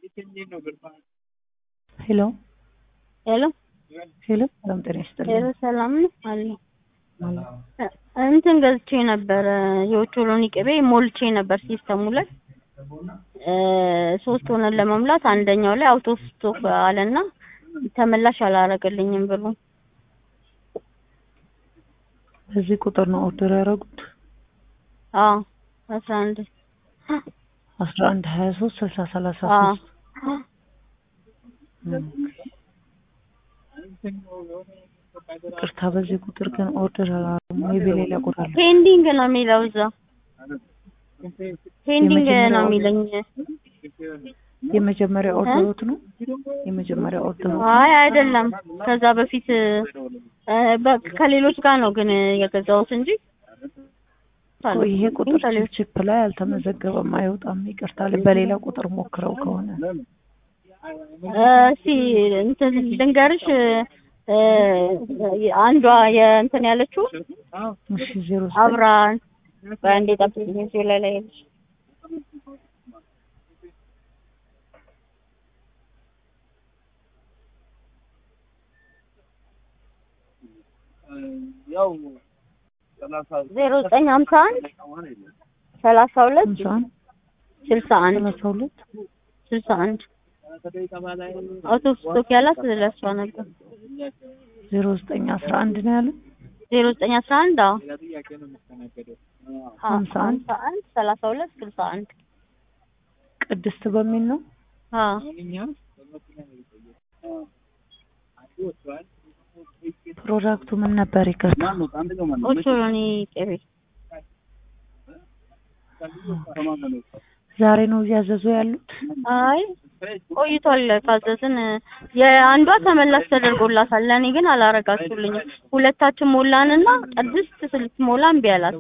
ሄሎ ሄሎ ሄሎ፣ ሰላም ጤና ይስጥልኝ። ሄሎ ሰላም ነው አለ እንትን ገዝቼ ነበረ የኦቾሎኒ ቅቤ ሞልቼ ነበር ሲስተሙ ላይ እ ሶስት ሆነን ለመሙላት አንደኛው ላይ አውቶ ስቶክ አለና ተመላሽ አላረገልኝም ብሎ በዚህ ቁጥር ነው ኦርደር ያደረጉት? አዎ አስራ አንድ አስራ አንድ ሀያ ሶስት ስልሳ ሰላሳ አዎ ሶስት ይቅርታ፣ በዚህ ቁጥር ግን ኦርደር አላደረጉም ወይ በሌላ ቁጥር አለ? ፔንዲንግ ነው የሚለው እዛ ፔንዲንግ ነው የመጀመሪያው የሚለኝ የመጀመሪያ ኦርደሮት ነው? የመጀመሪያ ኦርደሮት አይ አይደለም ከዛ በፊት እ በ- ከሌሎች ጋር ነው ግን የገዛሁት እንጂ እኮ ይሄ ቁጥር ችፕ ላይ አልተመዘገበም፣ አይወጣም። ይቅርታ፣ በሌላ ቁጥር ሞክረው ከሆነ እ እስኪ እንትን ልንገርሽ እ አንዷ የእንትን ያለችው እሺ፣ ዜሮ አብራ በአንዴ ጠብቂኝ እዚሁ ላይ ላይ ያለች ዜሮ ዘጠኝ ሀምሳ አንድ ሰላሳ ሁለት ሃምሳ አንድ ስልሳ አንድ ሰላሳ ሁለት ስልሳ አንድ አውቶ ስቶክ ያላት ለሷ ነበር ዜሮ ዘጠኝ አስራ አንድ ነው ያለው። ዜሮ ዘጠኝ አስራ አንድ አዎ ሀምሳ አንድ ሀምሳ አንድ ሰላሳ ሁለት ስልሳ አንድ ቅድስት በሚል ነው። አዎ ፕሮዳክቱ ምን ነበር? ይቅርታ ኦቾሎኒ ቅቤ ዛሬ ነው እያዘዙ ያሉት። አይ ቆይቷል ካዘዝን የአንዷ ተመላሽ ተደርጎላታል ለእኔ ግን አላረጋችሁልኝም ሁለታችን ሞላንና ቅድስት ስትሞላ እምቢ አላት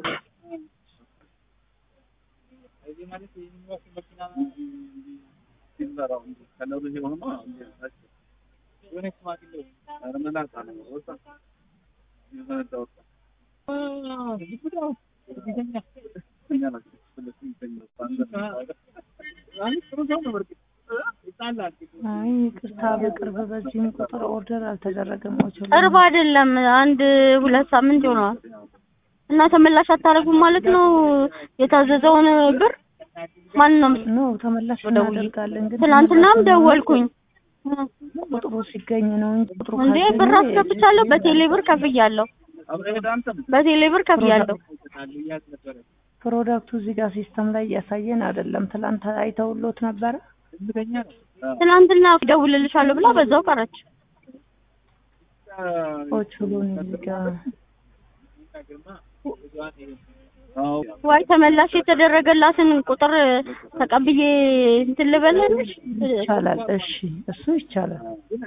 አይ ይቅርታ፣ በቅርብ በዚህም ቁጥር ኦርደር አልተደረገም። ኦቾሎኒ ቅርብ አይደለም አንድ ሁለት ሳምንት ይሆነዋል እና ተመላሽ አታረጉም ማለት ነው የታዘዘውን ብር ማን ነው ነው ተመላሽ ደውዬ እናደርጋለን። ግን ትናንትናም ተመላሽ ደወልኩኝ ቁጥሩ ሲገኝ ነው እንጂ ቁጥሩ እንዴ ካልተገኘ ብር አስገብቻለሁ በቴሌ ብር ከፍያለሁ በቴሌ ብር ከፍያለሁ ፕሮዳክቱ እዚህ ጋር ሲስተም ላይ እያሳየን አይደለም። ትላንት አይተውሎት ነበረ። ትናንትና ደውልልሻለሁ ብላ በዛው ቀረች ኦቾሎኒ እዚህ ጋር ዋይ ተመላሽ የተደረገላትን ቁጥር ተቀብዬ እንትን ልበልልሽ ይቻላል። እሺ እሱ ይቻላል።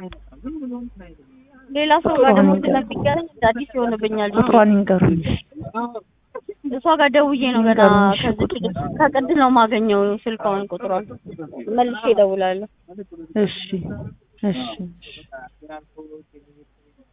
ሌላ ሰው ጋር ደግሞ ስለሚገናኝ እንደ አዲስ ይሆንብኛል ቁጥሯን ይንገሩኝ። እሷ ጋር ደውዬ ነው ገና ይንገሩኝ እሺ ከዚህ ቁጥሩን። ከቅድስ ነው የማገኘው ስልኳን ቁጥሯን መልሼ እደውላለሁ እሺ እሺ እሺ